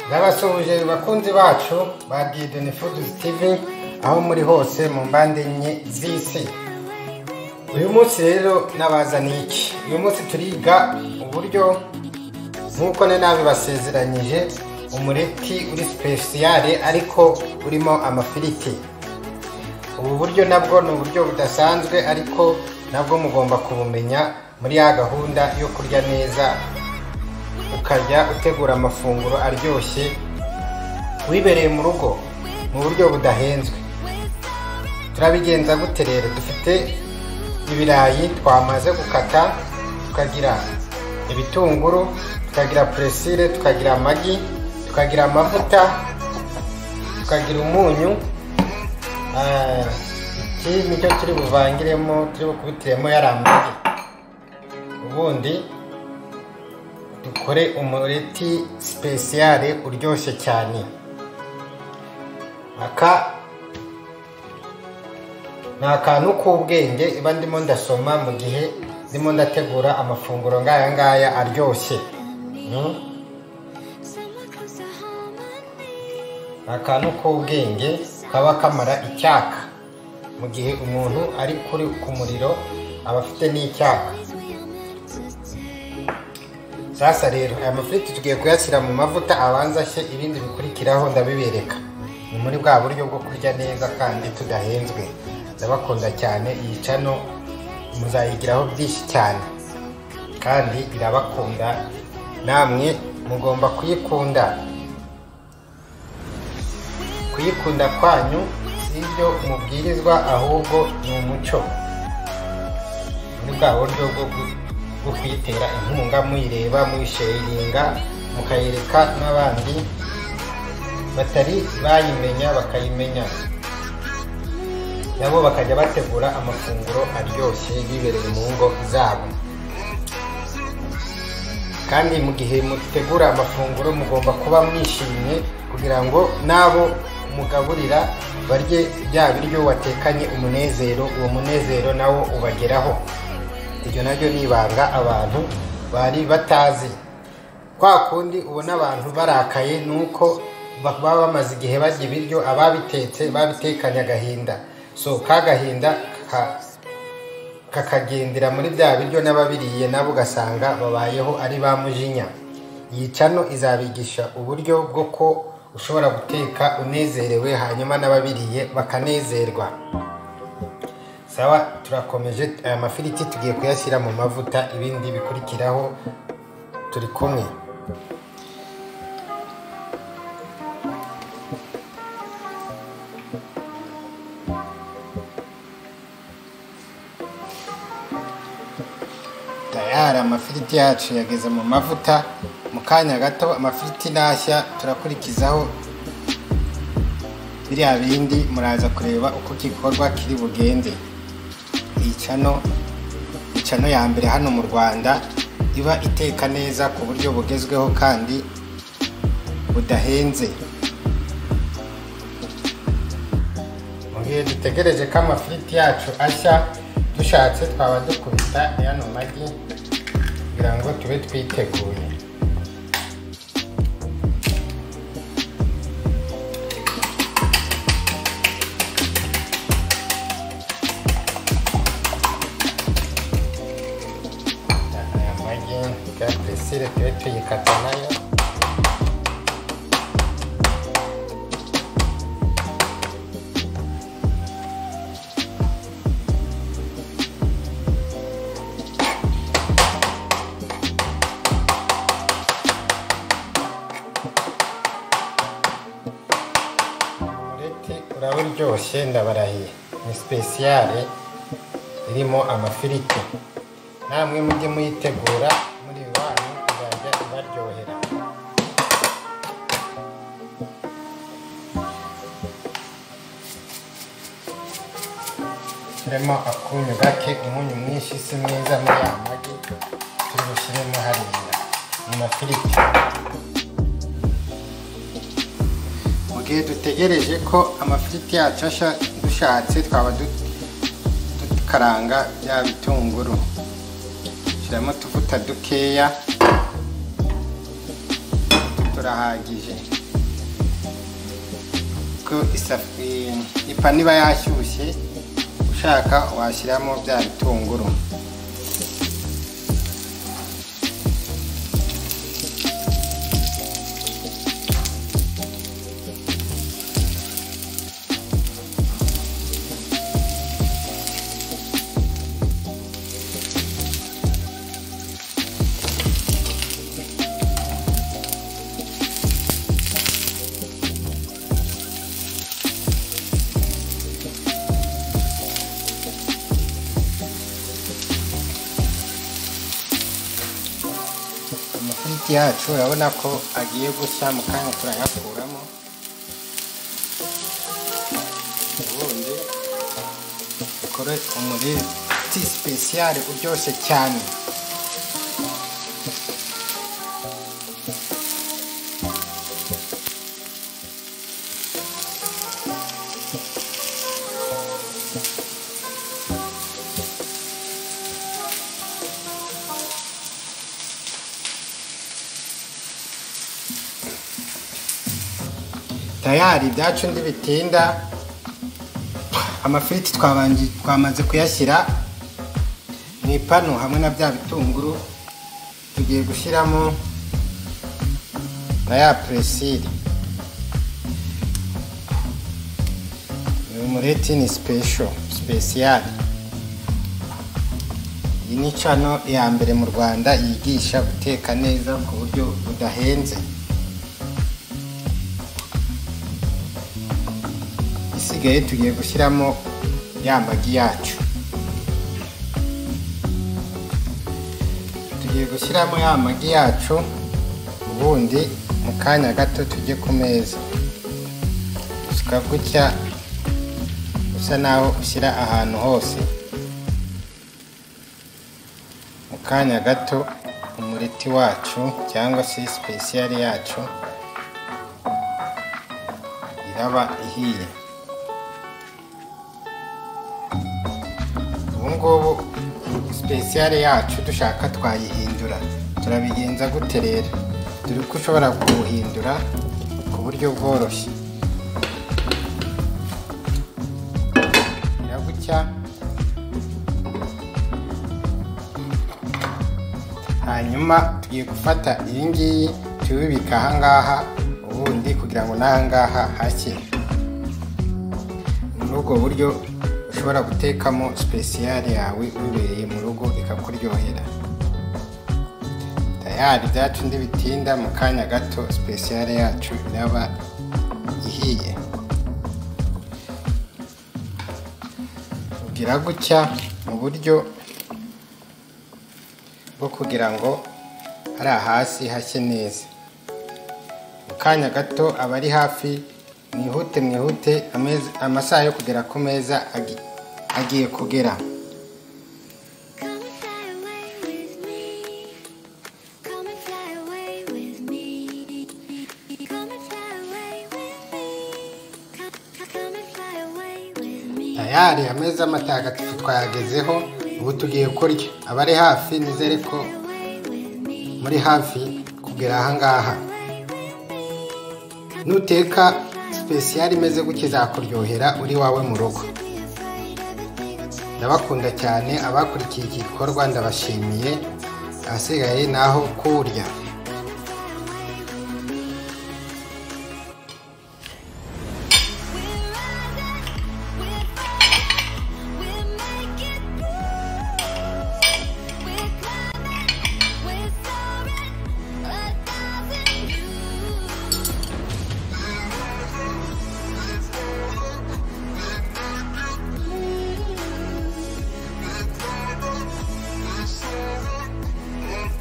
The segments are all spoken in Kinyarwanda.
ndabasuhuje bakunzi bacu ba didoni fuduzi tivi aho muri hose mu mbande enye z'isi uyu munsi rero nabazaniye iki uyu munsi turiga uburyo nk'uko ne nabibasezeranyije umureti uri sipesiyare ariko urimo amafiriti ubu buryo nabwo ni uburyo budasanzwe ariko nabwo mugomba kubumenya muri ya gahunda yo kurya neza ukajya utegura amafunguro aryoshye wibereye mu rugo mu buryo budahenzwe turabigenza gute rero dufite ibirayi twamaze gukata tukagira ibitunguru tukagira puresire tukagira amagi tukagira amavuta tukagira umunyu iki nicyo turi buvangiremo turi bukubitiremo yari amagi ubundi dukore umureti sipesiyare uryoshye cyane aka ni akantu k'ubwenge iba ndimo ndasoma mu gihe ndimo ndategura amafunguro nk'aya ngaya aryoshye Hmm? Ni akantu k'ubwenge kaba kamara icyaka mu gihe umuntu ari kuri ku muriro aba afite n'icyaka sasa rero aya mafiriti tugiye kuyashyira mu mavuta abanza ashye ibindi bikurikiraho ndabibereka ni muri bwa buryo bwo kurya neza kandi tudahenzwe ndabakunda cyane iyi cano muzayigiraho byinshi cyane kandi irabakunda namwe mugomba kuyikunda kuyikunda kwanyu si ibyo mubwirizwa ahubwo ni umuco muri bwa buryo bwo gu- bwo kuyitera inkunga muyireba muyisharinga mukayereka n'abandi batari bayimenya bakayimenya nabo bakajya bategura amafunguro aryoshye bibereye mu ngo zabo kandi mu gihe mutegura amafunguro mugomba kuba mwishimye kugira ngo n'abo mugaburira barye bya biryo watekanye umunezero uwo munezero nawo ubageraho iryo naryo ni ibanga abantu bari batazi kwa kundi ubona abantu barakaye ni uko ba- baba bamaze igihe barya ibiryo ababitetse babitekanye agahinda so ka gahinda ka- kakagendera muri bya biryo n'ababiriye nabo ugasanga babayeho ari ba mujinya iyi cano izabigisha uburyo bwo ko ushobora guteka unezerewe hanyuma n'ababiriye bakanezerwa sawa turakomeje aya mafiriti tugiye kuyashyira mu mavuta ibindi bikurikiraho turi kumwe tayari amafiriti yacu yageze mu mavuta mu kanya gato amafiriti nashya turakurikizaho biriya bindi muraza kureba uko igikorwa kiri bugenze iyi cano ni cano ya mbere hano mu rwanda iba iteka neza ku buryo bugezweho kandi budahenze mu gihe dutegereje ko amafiriti yacu ashya dushatse twaba dukubita yano magi kugira ngo tube twiteguye aya magi ya puresire tube tuyikata nayo umureti uraba uryoshye ndabarahiye ni sipesiyare irimo amafiriti namwe mujye muyitegura muri banyu izajya ibaryohera turimo akunyu gake umunyu mwinshi si mwiza muri ya magi turi bushyiremo hariya mu mafiriti mu gihe dutegereje ko amafiriti yacu asha dushatse twaba du- dukaranga bya bitunguru shyiramo utuvuta dukeya turahagije kuko ipanu iba yashyushye ushaka washyiramo bya bitunguru amafiriti yacu urabona ko agiye gushya mu kanya turayakuramo ubundi dukore umureti sipesiyare uryoshye cyane tayari ibyacu bitinda amafiriti twamaze kuyashyira mu ipanu hamwe na bya bitunguru tugiye gushyiramo na ya puresire uyu mureti ni sipesho sipesiyare iyi ni cano ya mbere mu rwanda yigisha guteka neza ku buryo budahenze isigaye tugiye gushyiramo ya magi yacu tugiye gushyiramo ya magi yacu ubundi mu kanya gato tujye ku meza gusuka gutya usa naho ushyira ahantu hose mu kanya gato umuriti wacu cyangwa se sipesiyari yacu iraba ihiye ngubu sipesiyare yacu dushaka twayihindura turabigenza gute rero dore ko ushobora kuwuhindura ku buryo bworoshye gutya hanyuma tugiye gufata iyi ngiyi tuyibika ahangaha ubundi kugira ngo n'ahangaha hashye muri ubwo buryo ushobora gutekamo sipesiyare yawe wibereye mu rugo ikakuryohera tayari byacu bitinda mu kanya gato sipesiyare yacu iraba ihiye ugira gutya mu buryo bwo kugira ngo hari hasi hashye neza mu kanya gato abari hafi mwihute mwihute amasaha yo kugera ku meza agiye kugera tayari ameza amatagatifu twayagezeho ubu tugiye kurya abari hafi nizere ko muri hafi kugera ahangaha nuteka sipesiyari imeze gutya izakuryohera uri wawe mu rugo ndabakunda cyane abakurikiye iki gikorwa ndabashimiye ahasigaye naho kurya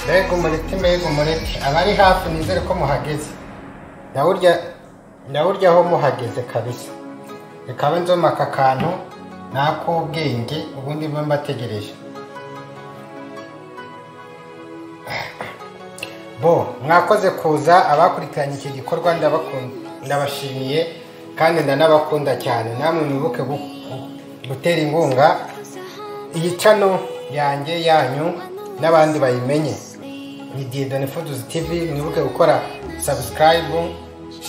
mbega umureti mbega umureti abari hafi nizere ko muhageze ndawuryaho muhageze kabisa reka abe nzoma aka kantu ni ak'ubwenge ubundi mba mbategereje bo mwakoze kuza abakurikiranye iki gikorwa ndabashimiye kandi ndanabakunda cyane namwe mwibuke gutera inkunga iyi cano yanjye yanyu n'abandi bayimenye ni diyedone fuduzi tivi mwibuke gukora sabusikarayibu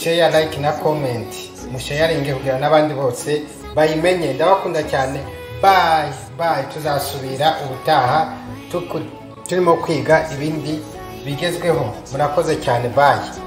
sheya like na komenti musheyaringe kugira n'abandi bose bayimenye ndabakunda cyane bayi bayi tuzasubira ubutaha tuku- turimo kwiga ibindi bigezweho murakoze cyane bayi